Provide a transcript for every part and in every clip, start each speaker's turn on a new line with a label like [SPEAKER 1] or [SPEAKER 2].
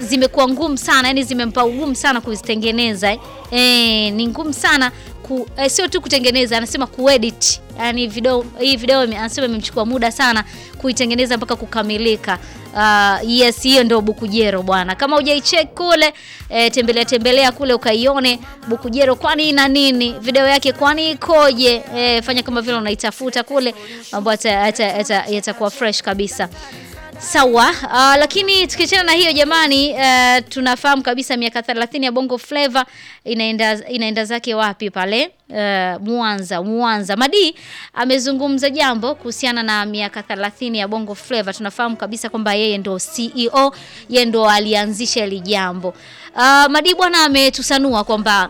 [SPEAKER 1] zimekuwa ngumu sana, yani zimempa ugumu sana kuzitengeneza eh. Eh, ni ngumu sana ku, eh, sio tu kutengeneza, anasema kuedit. Yani video hii video ime- anasema imemchukua muda sana kuitengeneza mpaka kukamilika. Uh, yes, hiyo ndio Bukujero bwana. Kama hujaicheck kule eh, tembelea tembelea kule ukaione Bukujero, kwani ina nini, video yake kwani ikoje? Eh, fanya kama vile unaitafuta kule, mambo yata- yata- yata- yatakuwa fresh kabisa. Sawa, uh, lakini tukiachana na hiyo jamani, uh, tunafahamu kabisa miaka 30 ya Bongo Flava inaenda inaenda zake wapi pale? Uh, Mwanza, Mwanza. Madi amezungumza jambo kuhusiana na miaka 30 ya Bongo Flava. Tunafahamu kabisa kwamba yeye ndo CEO, yeye ndo alianzisha hili jambo. Uh, Madi bwana ametusanua kwamba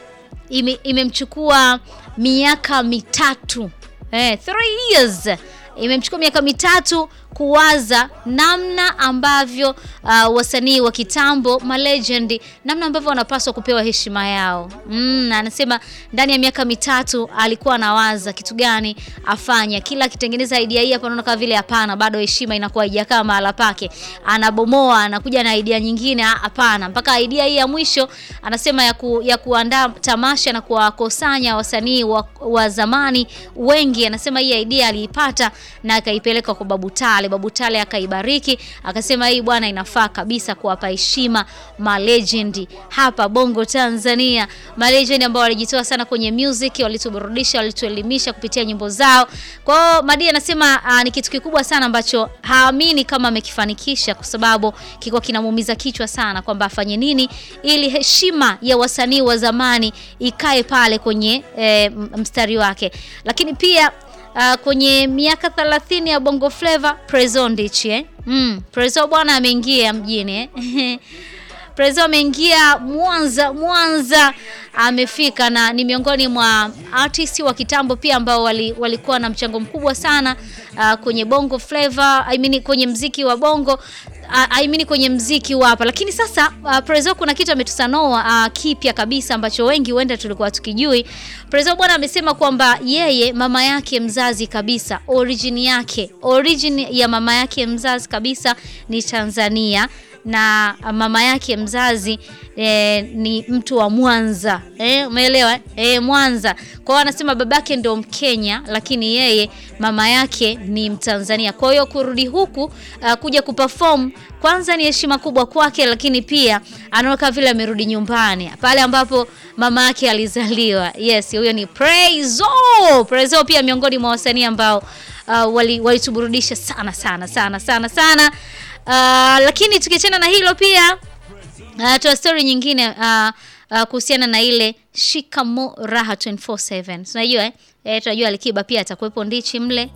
[SPEAKER 1] ime- imemchukua miaka mitatu eh, three years imemchukua miaka mitatu kuwaza namna ambavyo uh, wasanii wa kitambo malegend namna ambavyo wanapaswa kupewa heshima yao. Mm, anasema ndani ya miaka mitatu alikuwa anawaza kitu gani afanya, kila akitengeneza idea hii hapa, anaona kama vile hapana, bado heshima inakuwa haijakaa mahala pake, anabomoa, anakuja na idea nyingine, ah, hapana, mpaka idea hii ya mwisho anasema ya, ku, ya kuandaa tamasha na kuwakusanya wasanii wa, wa zamani wengi. Anasema hii idea aliipata na akaipeleka kwa Babu Tale. Babu Tale akaibariki, akasema hii bwana, inafaa kabisa kuwapa heshima malegendi hapa Bongo Tanzania, malegendi ambao walijitoa sana kwenye music, walituburudisha, walituelimisha kupitia nyimbo zao. Kwa hiyo Madi anasema ah, ni kitu kikubwa sana ambacho haamini kama amekifanikisha, kwa sababu kiko kinamuumiza kichwa sana kwamba afanye nini ili heshima ya wasanii wa zamani ikae pale kwenye eh, m- mstari wake, lakini pia Uh, kwenye miaka 30 ya Bongo Flava Prezzo Ndichi eh? Mm, Prezzo bwana ameingia mjini eh? Prezzo ameingia Mwanza, Mwanza amefika na ni miongoni mwa artist wa kitambo pia ambao wali, walikuwa na mchango mkubwa sana uh, kwenye Bongo Flava, I mean kwenye mziki wa Bongo uh, I mean kwenye mziki wa hapa. Lakini sasa uh, Prezzo kuna kitu ametusanoa uh, kipya kabisa ambacho wengi huenda tulikuwa tukijui. Prezzo bwana amesema kwamba yeye mama yake mzazi kabisa, origin yake, origin ya mama yake mzazi kabisa ni Tanzania na mama yake mzazi eh, ni mtu wa Mwanza eh, umeelewa eh, Mwanza. Kwa hiyo anasema babake ndio Mkenya, lakini yeye mama yake ni Mtanzania. Kwa hiyo kurudi huku uh, kuja kuperform kwanza ni heshima kubwa kwake, lakini pia anaona kama vile amerudi nyumbani pale ambapo mama yake alizaliwa. Yes, huyo ni Prezzo. Prezzo pia miongoni mwa wasanii ambao uh, wali- walituburudisha sana sana sana sana sana. Uh, lakini tukiachana na hilo pia uh, tuna story nyingine uh, uh, kuhusiana na ile Shikamo Raha 24/7. Tunajua eh? Eh, tunajua Alikiba pia atakuwepo Ndichi mle.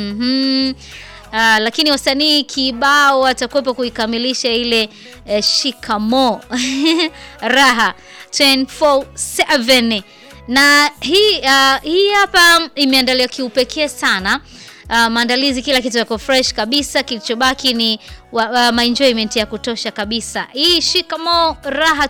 [SPEAKER 1] Mhm. Uh, lakini wasanii kibao watakuwepo kuikamilisha ile eh, Shikamo Raha 24/7 na hii uh, hii hapa imeandaliwa kiupekee sana. Uh, maandalizi kila kitu yako fresh kabisa, kilichobaki ni wa, uh, maenjoyment ya kutosha kabisa. Hii Shikamo Raha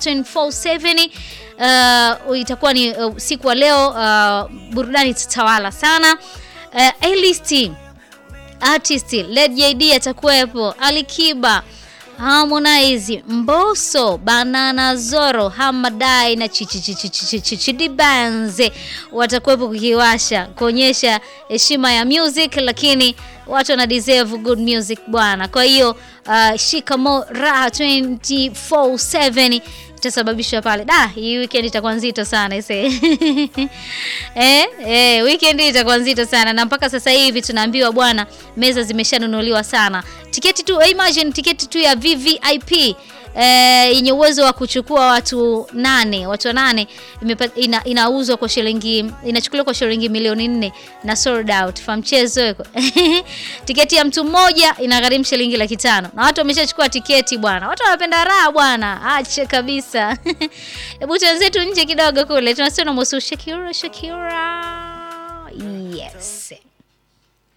[SPEAKER 1] 24/7 uh, itakuwa ni uh, siku wa leo uh, burudani tatawala sana. Uh, A-list artist Led JD atakuwepo, Alikiba Harmonize, Mbosso, Banana Zoro, Hamadai na Chidi Banze watakuwepo kukiwasha kuonyesha heshima ya music, lakini watu wana deserve good music bwana. Kwa hiyo uh, Shikamo Raha 24/7 itasababishwa pale. Da, hii weekend itakuwa nzito sana ise. eh, eh, weekend hii itakuwa nzito sana na mpaka sasa hivi tunaambiwa bwana, meza zimeshanunuliwa sana. Tiketi tu, imagine tiketi tu ya VVIP eh, yenye uwezo wa kuchukua watu nane, watu nane imepa- ina, inauzwa kwa shilingi inachukuliwa kwa shilingi milioni nne na sold out. Fa mchezo yuko. tiketi ya mtu mmoja inagharimu shilingi laki tano na watu wameshachukua tiketi bwana. Watu wanapenda raha bwana, ache kabisa. Hebu tuanze tu nje kidogo kule, tunasema na Mosu Shakira Shakira. Yes.